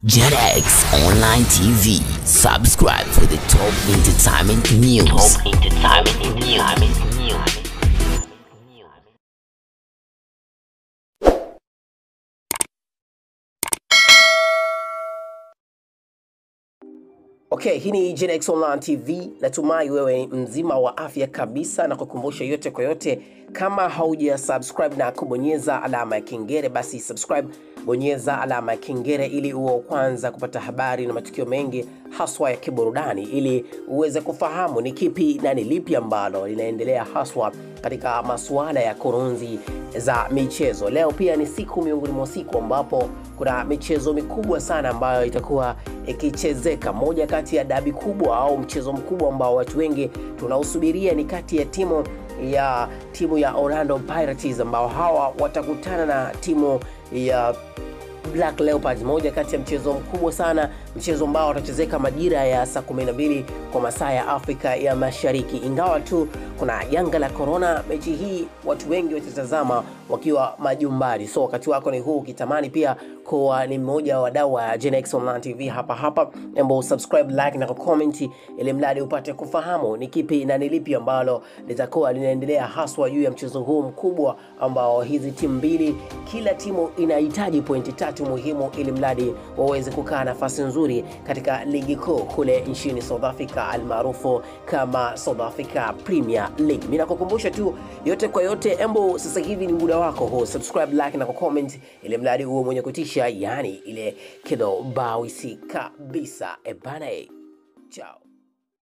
JetX Online TV. Subscribe for the top entertainment news. Top entertainment news. Okay, hii ni Gen X Online TV. Natumai wewe ni mzima wa afya kabisa, na kukumbusha yote kwa yote, kama hauja subscribe na kubonyeza alama ya kengele, basi subscribe, bonyeza alama ya kengele ili uwe wa kwanza kupata habari na matukio mengi haswa ya kiburudani, ili uweze kufahamu ni kipi na ni lipi ambalo linaendelea haswa katika masuala ya kurunzi za michezo. Leo pia ni siku miongoni mwa siku ambapo kuna michezo mikubwa sana ambayo itakuwa ikichezeka. Moja kati ya dabi kubwa au mchezo mkubwa ambao watu wengi tunausubiria ni kati ya timu ya timu ya Orlando Pirates ambao hawa watakutana na timu ya Black Leopards, moja kati ya mchezo mkubwa sana, mchezo ambao utachezeka majira ya saa 12 kwa masaa ya Afrika ya Mashariki. Ingawa tu kuna janga la corona, mechi hii watu wengi watatazama wakiwa majumbani. So wakati wako ni huu, ukitamani pia kuwa ni mmoja wa wadau wa Gen X Online TV hapa hapa, embo subscribe, like na comment, ili mradi upate kufahamu ni kipi na ni lipi ambalo litakuwa linaendelea haswa juu ya mchezo huu mkubwa ambao hizi timu mbili, kila timu inahitaji pointi tatu muhimu ili mradi waweze kukaa nafasi nzuri katika ligi kuu kule nchini South Africa almaarufu kama South Africa Premier League. Mimi nakukumbusha tu yote kwa yote, embo sasa hivi ni muda wako huu, subscribe, like na comment ili mradi uwe mwenye kutisha, yani ile kidobawisi kabisa. Ebana, chao.